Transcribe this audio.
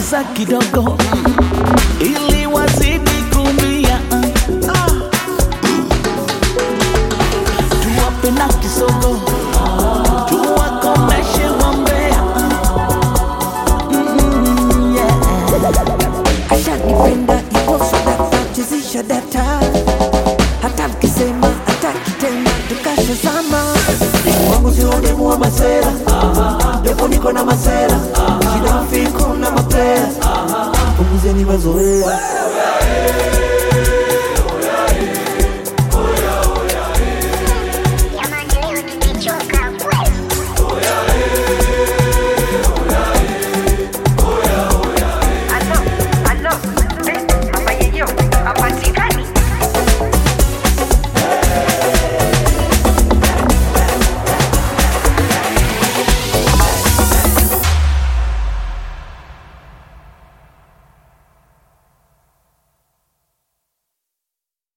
punguza kidogo ili wazidi kumia. Tuwape na kisogo tuwakomeshe wambea. Mm, yeah. ashanipenda ipo sadaka chezisha data hata mkisema hataki tena tukashazama wangu sio demu wa masera japo niko na masera